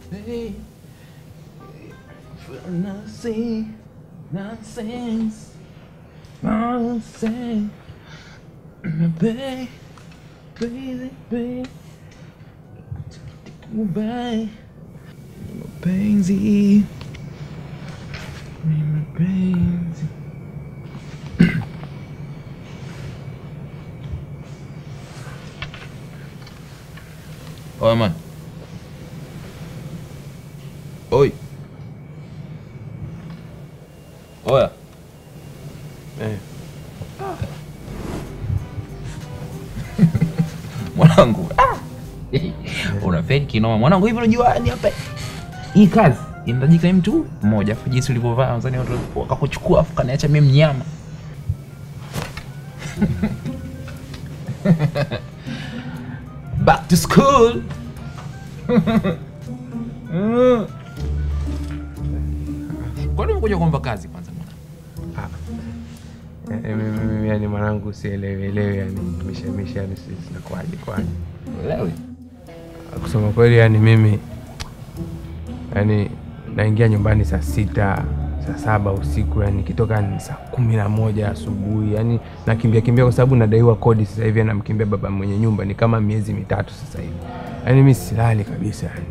Hey, for nothing, nonsense, nonsense. Baby, baby, baby. Goodbye. Mapenzi. Ni mapenzi. Oya man. Oi. Oya. Eh. Mwanangu. Ah. Unafeli kinoma. Mwanangu hivi unajua ni hapa. Hii kazi inahitajika mtu mmoja afu jinsi ulivyovaa Tanzania watu wakakuchukua afu kaniacha mimi mnyama. Back to school. Kwani umekuja kuomba kazi kwanza mwanangu? Eh, eh, mimi- mimi yani mwanangu sielewielewi yani mishemishe yani si- zinakuwaje kwaje Elewi. kusema kweli yani mimi yani naingia nyumbani saa sita saa saba usiku yani nikitoka ni saa kumi na moja asubuhi yani nakimbia kimbia kwa sababu nadaiwa kodi sasa hivi anamkimbia baba mwenye nyumba ni kama miezi mitatu sasa hivi yani mi silali kabisa yani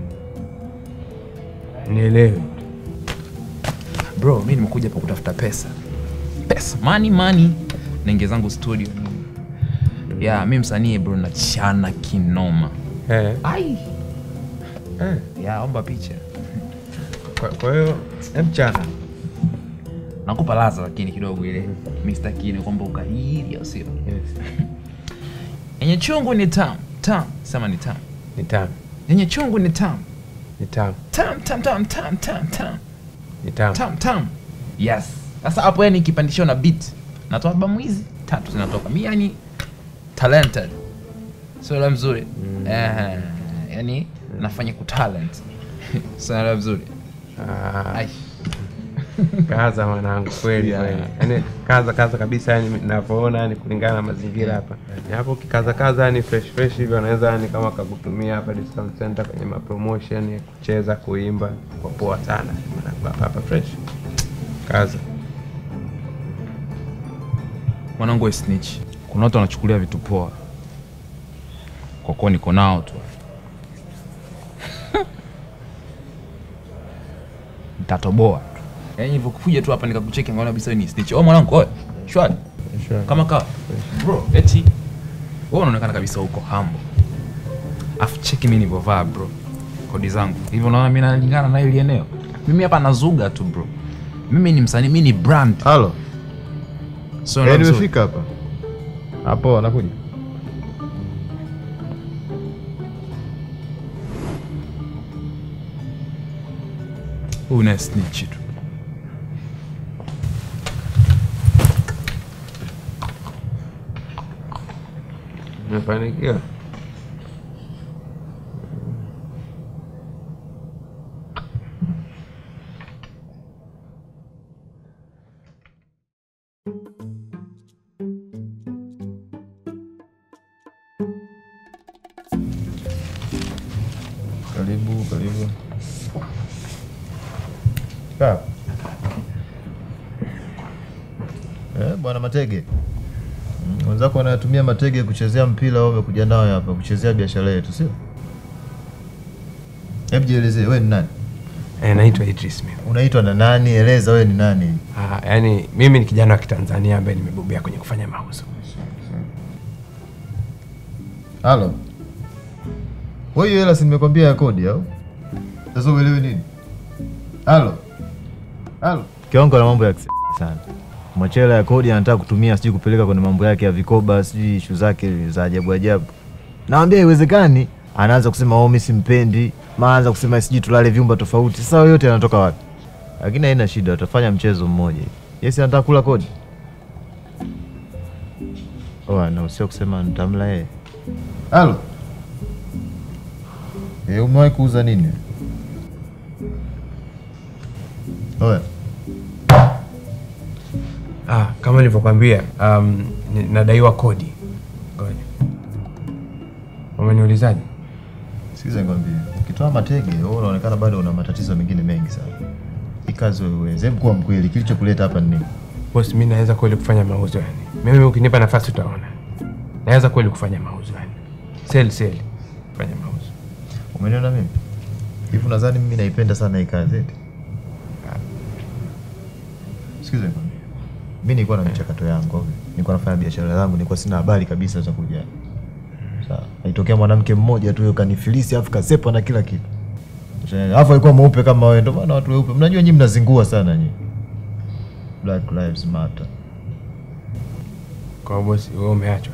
nielewe bro mi nimekuja hapa kutafuta pesa pesa money money naingia zangu studio ya mi msanii bro nachana kinoma eh, ai eh. ya omba picha Kwa- kwa hiyo mchana nakupa laza lakini kidogo ile Mr. Kine kwamba ukahiri au sio yes. yenye chungu ni tam tam sema ni tam ni tamu yenye chungu ni tam ni tamu tam tam tam tam tam tam ni tamu tam tam yes sasa hapo yani kipandisho na beat natoa albamu hizi tatu zinatoka mi yani talented sio mzuri mm. eh, yani nafanya kutalent sio mzuri Ah, Ai. kaza mwanangu kweli Yeah. kweli yani kaza kaza kabisa yani navyoona yani kulingana na mazingira hapa Ni hapo ukikaza kaza yani fresh fresh hivi wanaweza yani kama kakutumia hapa discount center kwenye mapromotion ya kucheza kuimba kwa poa sana mwanangu hapa hapa fresh kaza mwanangu we snitch kuna watu wanachukulia vitu poa kwa kuwa niko nao tu nitatoboa tu yaani nilivyokuja tu hapa nikakucheki ngaona kabisa wewe ni snitch oh mwanangu oe shwari kama kawa bro eti wewe unaonekana kabisa uko humble afu cheki mimi nilivyovaa bro kodi zangu hivyo unaona mimi nalingana na ile eneo mimi hapa nazuga tu bro mimi ni msanii mimi ni brand halo so Eh, ndio mzuri. nimefika hapa hapo anakuja Huyu naye snitch tu. umefanikiwa karibu karibu Kaa. Eh, bwana Matege Mm, wenzako wanatumia matege kuchezea mpira, wewe umekuja nayo hapa kuchezea biashara yetu, sio? Hebu jielezee, wewe ni nani? eh, naitwa Idris mimi Unaitwa na nani? Eleza wewe ni nani. Ah, yani mimi ni kijana wa Kitanzania ambaye nimebobea kwenye kufanya mauzo. Halo. Wewe hiyo hela si nimekwambia ya kodi au? Sasa uelewi nini? Halo. Halo. Kiwango na mambo ya kise sana. Machela ya kodi anataka kutumia sijui kupeleka kwenye mambo yake ya vikoba, sijui ishu zake za ajabu ajabu. Naambia haiwezekani. Anaanza kusema oh, mimi simpendi. Maanza kusema sijui tulale vyumba tofauti. Sasa hayo yote yanatoka wapi? Lakini haina shida, utafanya mchezo mmoja. hivi. Yes, anataka kula kodi. Oh, na usio kusema nitamla yeye. Halo. Eh, umewahi kuuza nini? Oya. Ah, kama nilivyokwambia um, ni- nadaiwa kodi. Ngoja. Umeniulizaje? Sikiza nikwambie. ukitoa matege wewe unaonekana bado una matatizo mengine mengi sana. Hii kazi wewe uweze. Hebu kuwa mkweli, kilichokuleta hapa ni nini? Bosi, mi naweza kweli kufanya mauzo yani. Mimi ukinipa nafasi utaona. Naweza kweli kufanya mauzo yani. Sell sell. Fanya mauzo. Umeniona mimi? Hivi unadhani mimi naipenda sana hii kazi eti? Sikiza nikwambie. Mimi nilikuwa na michakato yangu, okay? Nilikuwa nafanya biashara zangu, nilikuwa sina habari kabisa za kuja. Sawa. Aitokea mwanamke mmoja tu kanifilisi afu kasepa na kila kitu. Alafu alikuwa mweupe kama wewe, ndio maana watu weupe. Mnajua nyinyi mnazingua sana nyinyi. Black Lives Matter. Kwa hiyo bosi, wewe umeachwa.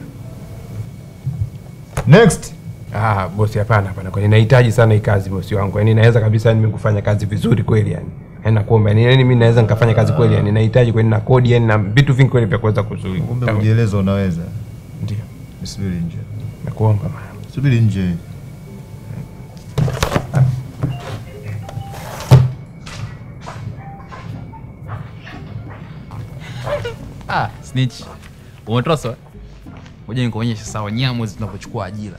Next. Ah, bosi hapana hapana. Kwani nahitaji sana hii kazi bosi wangu. Yaani naweza kabisa yani mimi kufanya kazi vizuri kweli yani. Yaani nakuomba yani, yani mimi naweza nikafanya kazi kweli yani. Nahitaji kweli na kodi yani na vitu vingi kweli vya kuweza kuzuia. Kumbe kujieleza unaweza. Ndio. Subiri nje. Nakuomba mama. Subiri nje. Ah, snitch. Umetoswa? Ngoja nikuonyeshe sawa nyamu zinavyochukua ajira.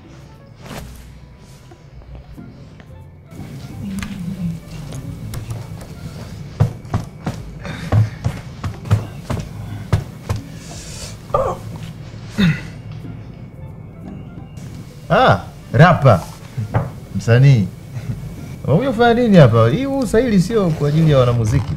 Ah, rapa. Msanii. Unakuja kufanya nini hapa? Hii huu sahili sio kwa ajili ya wanamuziki.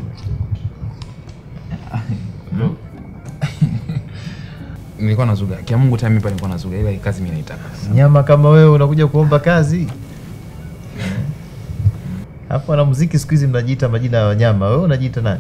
Nilikuwa nazuga. Kia Mungu time hapa nilikuwa nazuga ila hii kazi mimi naitaka. Nyama kama wewe unakuja kuomba kazi. Hapo wanamuziki siku hizi mnajiita majina ya wanyama. Wewe unajiita nani?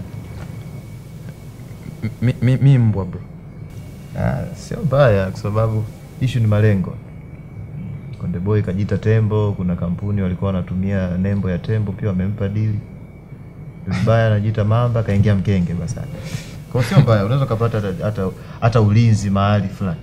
Mi- mi- Mi mbwa bro. Ah, sio mbaya kwa sababu issue ni malengo. Konde Boy kajiita tembo, kuna kampuni walikuwa wanatumia nembo ya tembo pia wamempa dili. Vibaya anajiita mamba kaingia mkenge basi. Kwa hiyo sio mbaya, unaweza kupata hata, hata, hata ulinzi mahali fulani.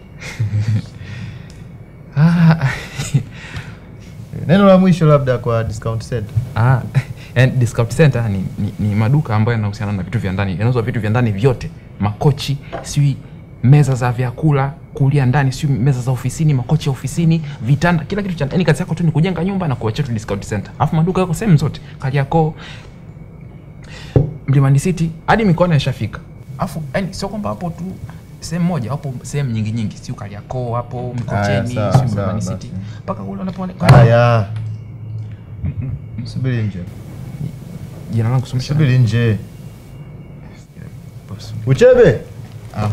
Ah, Neno la mwisho labda kwa discount center. ah, and discount center ni, ni, ni maduka ambayo yanahusiana na vitu vya ndani. Yanauzwa vitu vya ndani vyote. Makochi, sijui meza za vyakula, kulia ndani, sijui meza za ofisini, makochi ya ofisini, vitanda, kila kitu cha yani kazi yako tu ni kujenga nyumba na kuachia tu discount center. Alafu maduka yako sehemu zote. Kariakoo, Mlimani City hadi mikoani yashafika. Alafu yani sio kwamba hapo tu sehemu moja, hapo sehemu nyingi nyingi, sio Kariakoo hapo Mikocheni, sawa, sio sawa, Mlimani basi. City mpaka kule unapoona. Haya. Subiri nje. Jina langu somesha. Subiri nje. Uchebe. Ah.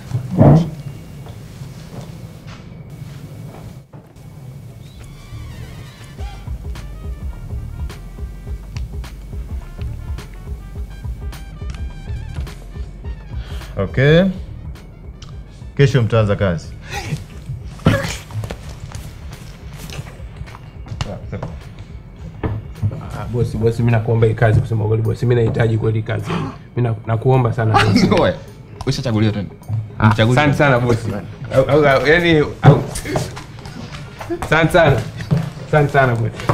Okay. Kesho mtaanza kazi. Ah, bosi, bosi mimi nakuomba hii kazi kusema kweli bosi. Mimi nahitaji kweli hii kazi. Mimi na- nakuomba sana bosi. Ngoja. Ushachaguliwa tena. Ah, Mchaguzi. Asante sana bosi. Au- au- au- Yaani au- asante sana. Asante sana bosi.